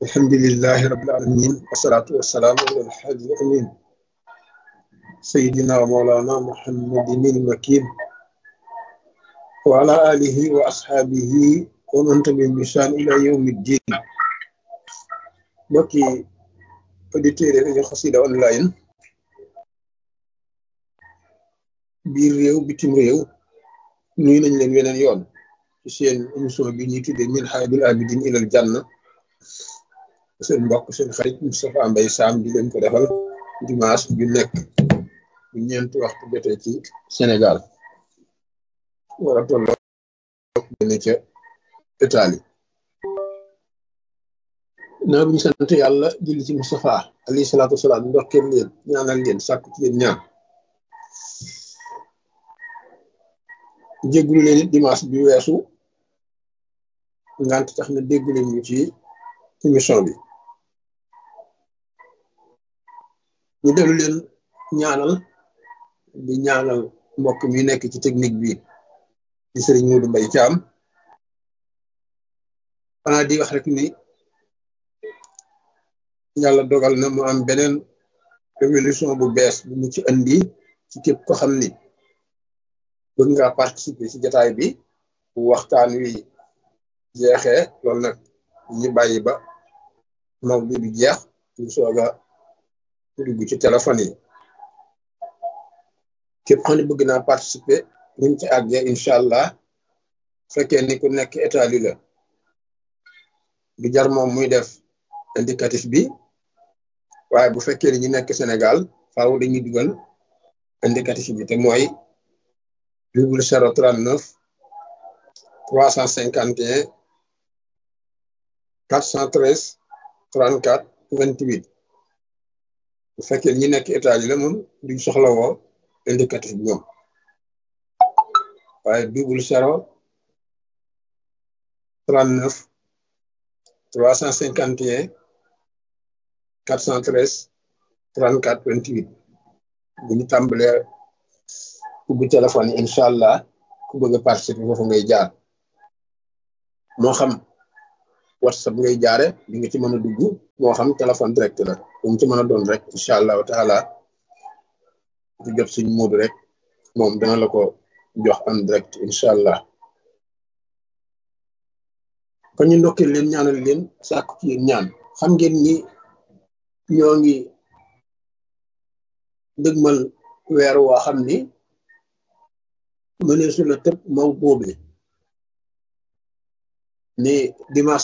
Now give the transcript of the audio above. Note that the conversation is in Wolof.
الحمد لله رب العالمين والصلاة والسلام على الحاج الأمين سيدنا ومولانا محمد المكين وعلى آله وأصحابه ومن تبعهم بإحسان إلى يوم الدين mbokki auditeurs yi rajo Xassida online biir réew bitim réew nuyu nañ leen weneen yoon ci seen émission bi ñuy tuddee min haadil abidin ilal janna seen mbokk seen xarit Moustapha Mbaye Sam di leen ko defal dimanche ju nekk bu ñeenti waxtu jotee ci Sénégal war a tolloo benn ca Italie naa bu ñu sant yàlla julli ci Moustapha alayhi salaatu wasalaam ndokkeel leen ñaanal leen sàkku ci leen ñaan jéggulu leen it dimanche bi weesu ngant tax na déggu leen ñu ci émission bi ñu dellu leen ñaanal di ñaanal mbokk mi nekk ci technique bi di sëriñ Modou Mbaye Thiam xanaa di wax rek ni yàlla dogal na mu am beneen révolution bu bees bu mu ci andi ci képp ko xam ni bëgg nga participer ci jataay bi bu waxtaan wi jeexee loolu nag ñu bàyyi ba mawdu bi jeex ñu soog a dugg ci téléphone yi képp xam ne bëgg naa participer buñ ci àggee incha allah fekkee ni ku nekk Italie la du jar moom muy def indicatif bi waaye bu fekkee ni ñu nekk Sénégal faaw dañuy dugal indicatif bi te mooy double zéro trente neuf trois cent cinquante et un quatre cent treize trente quatre vingt huit bu fekkee ñi nekk Italie la moom duñ soxla woo indicatif bi ñoom waaye double zéro trente neuf trois cent cinquante et un quatre cent treize trente quatre vingt huit bu ñu tàmbalee ubbi téléphone yi incha allah ku bëgg a participer foofu ngay jaar moo xam whatsapp ngay jaare di nga ci mën a dugg moo xam téléphone direct la bu mu ci mën a doon rek incha allahu taala di jot suñ muudu rek moom dana la ko jox en direct incha allah kon ñu ndokkee leen ñaanal leen sàkku ci yéen ñaan xam ngeen ni ñoo ngi dëgmal weer waa xam ni mënee su la tëb maw boobe ni dimanche